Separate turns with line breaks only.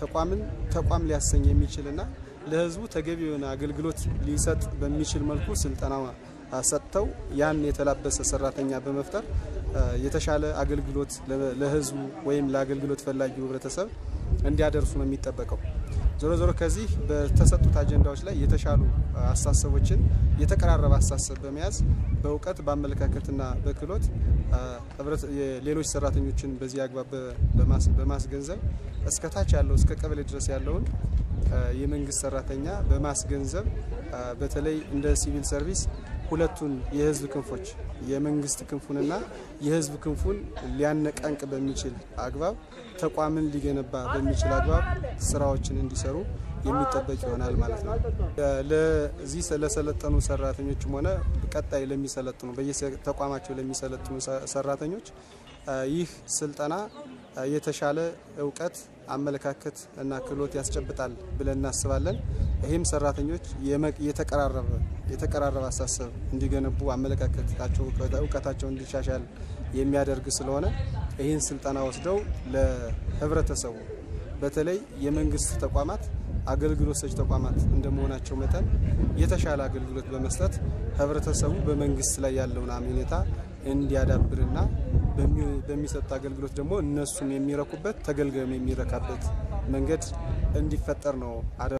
ተቋምን ተቋም ሊያሰኝ የሚችልና ለሕዝቡ ተገቢ የሆነ አገልግሎት ሊሰጥ በሚችል መልኩ ስልጠና ሰጥተው ያን የተላበሰ ሰራተኛ በመፍጠር የተሻለ አገልግሎት ለሕዝቡ ወይም ለአገልግሎት ፈላጊው ህብረተሰብ እንዲያደርሱ ነው የሚጠበቀው። ዞሮ ዞሮ ከዚህ በተሰጡት አጀንዳዎች ላይ የተሻሉ አስተሳሰቦችን የተቀራረበ አስተሳሰብ በመያዝ በእውቀት በአመለካከትና በክህሎት ሌሎች ሰራተኞችን በዚህ አግባብ በማስገንዘብ እስከ ታች ያለው እስከ ቀበሌ ድረስ ያለውን የመንግስት ሰራተኛ በማስገንዘብ በተለይ እንደ ሲቪል ሰርቪስ ሁለቱን የህዝብ ክንፎች የመንግስት ክንፉንና የህዝብ ክንፉን ሊያነቃንቅ በሚችል አግባብ ተቋምን ሊገነባ በሚችል አግባብ ስራዎችን እንዲሰሩ የሚጠበቅ ይሆናል ማለት ነው። ለዚህ ለሰለጠኑ ሰራተኞችም ሆነ ቀጣይ ለሚሰለጥኑ በየተቋማቸው ለሚሰለጥኑ ሰራተኞች ይህ ስልጠና የተሻለ እውቀት፣ አመለካከት እና ክህሎት ያስጨብጣል ብለን እናስባለን። ይህም ሰራተኞች የተቀራረበ የተቀራረበ አሳሰብ እንዲገነቡ አመለካከታቸው፣ እውቀታቸው እንዲሻሻል የሚያደርግ ስለሆነ ይህን ስልጠና ወስደው ለህብረተሰቡ በተለይ የመንግስት ተቋማት አገልግሎት ሰጪ ተቋማት እንደመሆናቸው መጠን የተሻለ አገልግሎት በመስጠት ህብረተሰቡ በመንግስት ላይ ያለውን አመኔታ እንዲያዳብርና በሚሰጥ አገልግሎት ደግሞ እነሱም የሚረኩበት ተገልጋዩም የሚረካበት መንገድ እንዲፈጠር ነው።